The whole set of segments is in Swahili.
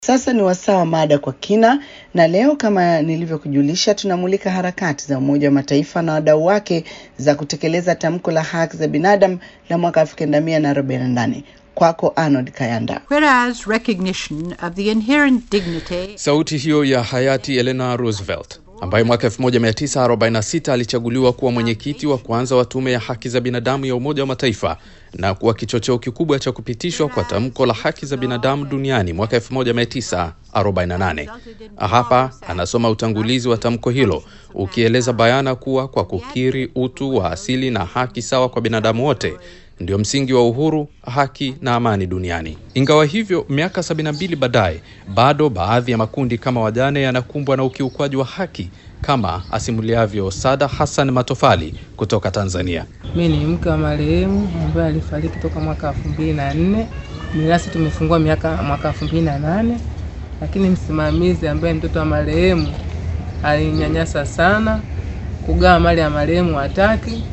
Sasa ni wasaa wa mada kwa kina, na leo kama nilivyokujulisha, tunamulika harakati za Umoja wa Mataifa na wadau wake za kutekeleza tamko la haki za binadamu la mwaka 1948. Kwako Arnold Kayanda. Whereas recognition of the inherent dignity Sauti hiyo ya hayati Eleanor Roosevelt ambaye mwaka 1946 alichaguliwa kuwa mwenyekiti wa kwanza wa tume ya haki za binadamu ya Umoja wa Mataifa na kuwa kichocheo kikubwa cha kupitishwa kwa tamko la haki za binadamu duniani mwaka 1948. Hapa anasoma utangulizi wa tamko hilo ukieleza bayana kuwa kwa kukiri utu wa asili na haki sawa kwa binadamu wote ndio msingi wa uhuru, haki na amani duniani. Ingawa hivyo, miaka 72 baadaye, bado baadhi ya makundi kama wajane yanakumbwa na ukiukwaji wa haki, kama asimuliavyo Sada Hassan Matofali kutoka Tanzania. Mi ni mke wa marehemu ambaye alifariki toka mwaka elfu mbili na nne. Mirasi tumefungua miaka mwaka elfu mbili na nane, lakini msimamizi ambaye mtoto wa marehemu alinyanyasa sana, kugawa mali ya marehemu hataki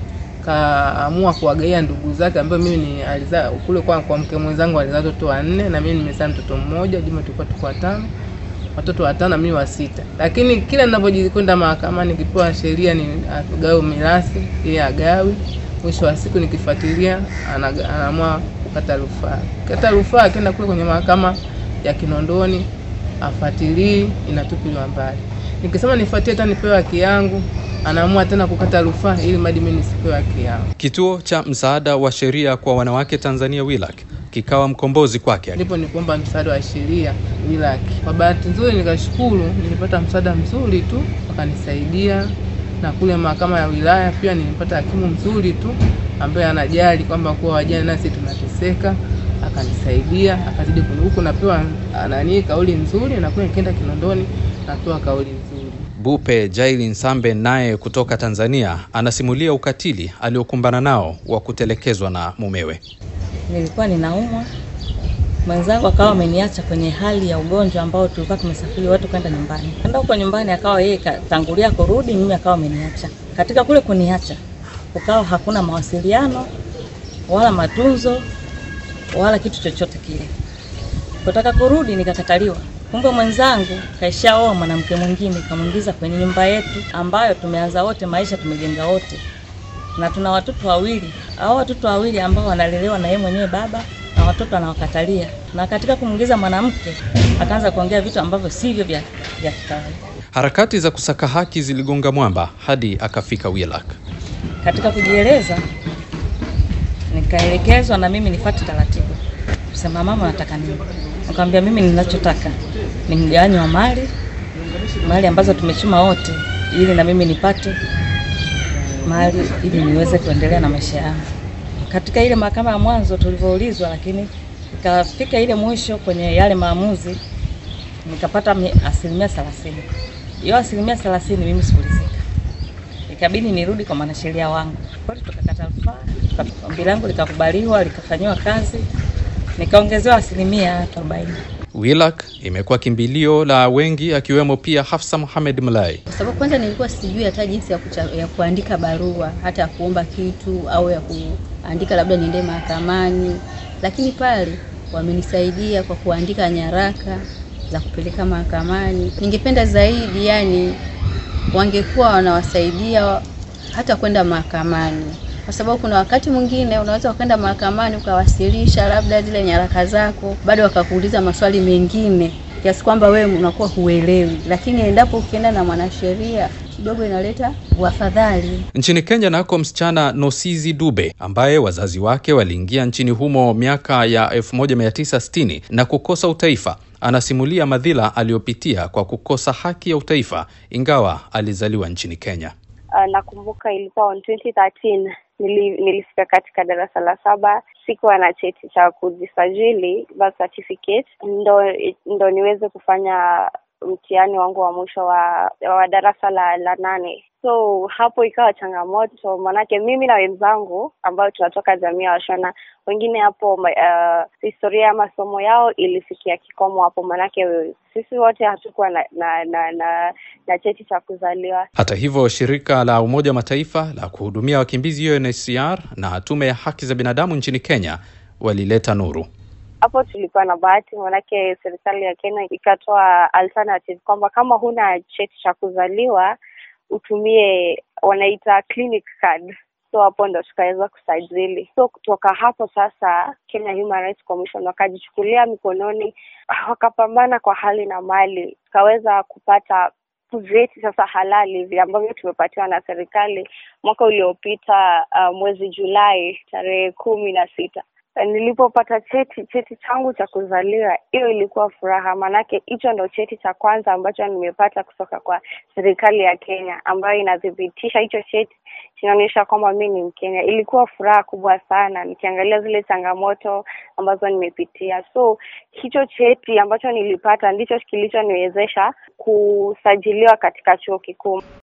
kaamua kuwagaia ndugu zake ambayo mimi ni alizaa kule kwa, kwa mke mwenzangu alizaa watoto wanne na mimi nimezaa mtoto mmoja, jumla tulikuwa tuko watano, watoto watano na mimi wa sita. Lakini kila ninavyojikwenda mahakamani nikipewa sheria ni agawe mirathi ili agawi, mwisho wa siku nikifuatilia anaga- anaamua kukata rufaa. Kata rufaa akienda kule kwenye mahakama ya Kinondoni afuatilii, inatupiliwa mbali. Nikisema nifuatie hata nipewe haki yangu, anaamua tena kukata rufaa ili mradi mimi nisipewe haki yangu. Kituo cha msaada wa sheria kwa wanawake Tanzania WILAC kikawa mkombozi kwake. Ndipo nikuomba msaada wa sheria wilaki. Kwa bahati nzuri, nikashukuru nilipata msaada mzuri tu, wakanisaidia na kule mahakama ya wilaya pia nilipata hakimu mzuri tu ambaye anajali kwamba kuwa wajane nasi tunateseka, akanisaidia akazidi kuni- huku napewa nani kauli nzuri, na kule nikienda Kinondoni napewa kauli nzuri. Bupe Jailin Sambe naye kutoka Tanzania anasimulia ukatili aliokumbana nao wa kutelekezwa na mumewe. Nilikuwa ninaumwa, mwenzangu akawa ameniacha kwenye hali ya ugonjwa ambao tulikuwa tumesafiri watu kwenda nyumbani. Kwenda huko nyumbani, akawa yeye katangulia kurudi, mimi akawa ameniacha. Katika kule kuniacha, kukawa hakuna mawasiliano wala matunzo wala kitu chochote kile. Kutaka kurudi nikakataliwa. Kumbe mwenzangu kaishaoa mwanamke mwingine, kamwingiza kwenye nyumba yetu ambayo tumeanza wote maisha, tumejenga wote na tuna watoto wawili. Hao watoto wawili ambao wanalelewa na yeye mwenyewe baba na watoto anawakatalia, na katika kumwingiza mwanamke akaanza kuongea vitu ambavyo sivyo vya, vya kikawaida. Harakati za kusaka haki ziligonga mwamba hadi akafika WILAC. Katika kujieleza nikaelekezwa na mimi nifuate taratibu, kusema mama, nataka nini? Nikamwambia mimi ninachotaka ni mgawanyo wa mali, mali ambazo tumechuma wote, ili na mimi nipate mali ili niweze kuendelea na maisha yangu. Katika ile mahakama ya mwanzo tulivyoulizwa, lakini ikafika ile mwisho kwenye yale maamuzi nikapata mi- asilimia thelathini. Hiyo asilimia thelathini mimi sikuridhika, ikabidi nirudi kwa mwanasheria wangu. Kweli tukakata rufaa, tuka- ombi langu likakubaliwa, likafanyiwa kazi, nikaongezewa asilimia arobaini. WILAC imekuwa kimbilio la wengi akiwemo pia Hafsa Mohamed Mlai. kwa sababu kwanza nilikuwa sijui hata jinsi ya, kucha, ya kuandika barua hata ya kuomba kitu au ya kuandika labda niende mahakamani, lakini pale wamenisaidia kwa kuandika nyaraka za kupeleka mahakamani. Ningependa zaidi yani wangekuwa wanawasaidia hata kwenda mahakamani, kwa sababu kuna wakati mwingine unaweza ukaenda mahakamani ukawasilisha labda zile nyaraka zako, bado wakakuuliza maswali mengine kiasi kwamba wewe unakuwa huelewi, lakini endapo ukienda na mwanasheria kidogo inaleta uafadhali. Nchini Kenya nako msichana Nosizi Dube ambaye wazazi wake waliingia nchini humo miaka ya 1960 na kukosa utaifa anasimulia madhila aliyopitia kwa kukosa haki ya utaifa ingawa alizaliwa nchini Kenya. Uh, nakumbuka ilikuwa on 2013 nili, nilifika katika darasa la saba, sikuwa na cheti cha kujisajili birth certificate, ndo ndo niweze kufanya mtihani wangu wa mwisho wa, wa darasa la, la nane. So hapo ikawa changamoto, manake mimi na wenzangu ambao tunatoka jamii ya Washona, wengine hapo uh, historia ya masomo yao ilifikia kikomo hapo, manake sisi wote hatukuwa na na, na, na, na cheti cha kuzaliwa. Hata hivyo, shirika la Umoja wa Mataifa la kuhudumia wakimbizi UNHCR na tume ya haki za binadamu nchini Kenya walileta nuru. hapo tulikuwa na bahati, manake serikali ya Kenya ikatoa alternative kwamba kama huna cheti cha kuzaliwa utumie wanaita clinic card so hapo ndo tukaweza kusajili. So kutoka hapo sasa, Kenya Human Rights Commission wakajichukulia mikononi, wakapambana kwa hali na mali, tukaweza kupata vyeti sasa halali vile ambavyo tumepatiwa na serikali mwaka uliopita, uh, mwezi Julai tarehe kumi na sita nilipopata cheti cheti changu cha kuzaliwa, hiyo ilikuwa furaha, maanake hicho ndo cheti cha kwanza ambacho nimepata kutoka kwa serikali ya Kenya, ambayo inathibitisha hicho cheti kinaonyesha kwamba mi ni Mkenya. Ilikuwa furaha kubwa sana, nikiangalia zile changamoto ambazo nimepitia. So hicho cheti ambacho nilipata ndicho kilichoniwezesha kusajiliwa katika chuo kikuu.